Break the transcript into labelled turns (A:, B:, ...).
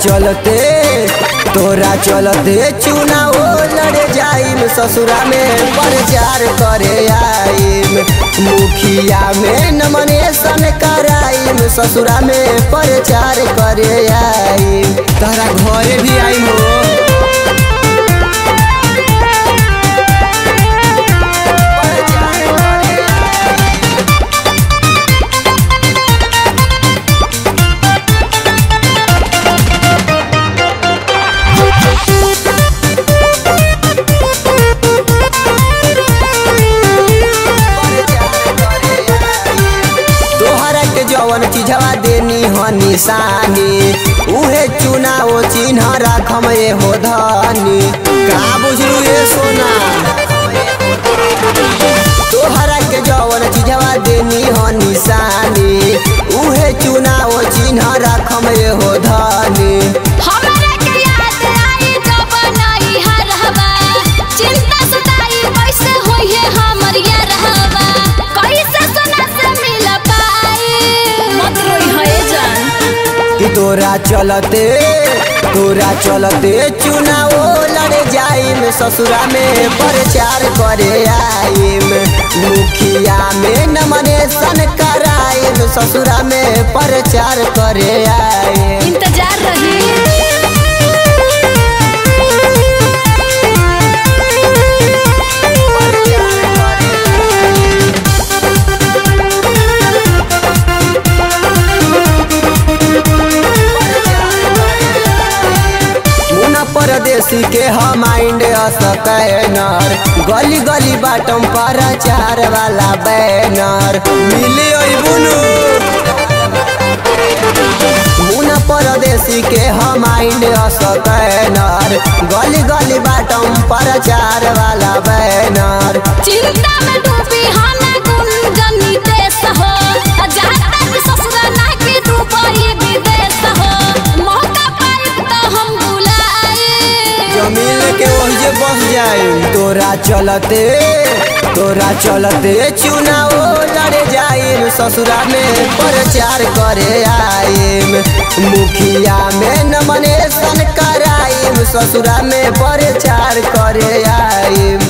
A: चलते तोरा चलते चुनाव लड़ जाइम ससुरा में प्रचार करे आइम मुखिया में नमनेशन कराइम ससुरा में प्रचार करे आइम तारा घरे भी आइम हो तोहरा के जवन चीजवा देनी ह निशानी उहे चुनाव चिन्ह राखम ए हो धनी का बुझलू ये सोना तोहरा के जवन चीजवा देनी ह निशानी उहे चुनाव चिन्ह राखम ए हो धनी
B: हमरा के याद आई जब नई हरहबा चिंता सताई कैसे होइए हमर ये रहबा कैसे सोना से मिल पाई मत रोई है जान
A: कि तोरा चलते तोरा चलते चुनाव लड़ जाइम ससुरा में प्रचार करे आइम मुखिया में नमनेशन कराइम ससुरा में प्रचार करे आइम
B: इंतजार रही
A: मुना परदेसी के हम माइंड असकैनर गली गली बाटम प्रचार वाला बैनर मिले बुनु मुना परदेसी के हम माइंड असकैनर गली गली बाटम प्रचार वाला बैनर
B: चिंता में डूबी हना गुंजनी देश हो जाता भी ससुरा ना के डूबई विदेश हो मौका पाई तो हम बुलाए
A: जमीन के वही बस जाए तोरा चलते तोरा चलते चुनाव लड़ जाइम ससुरा में प्रचार करे आइम मुखिया में नमनेशन कराइम ससुरा में प्रचार करे आइम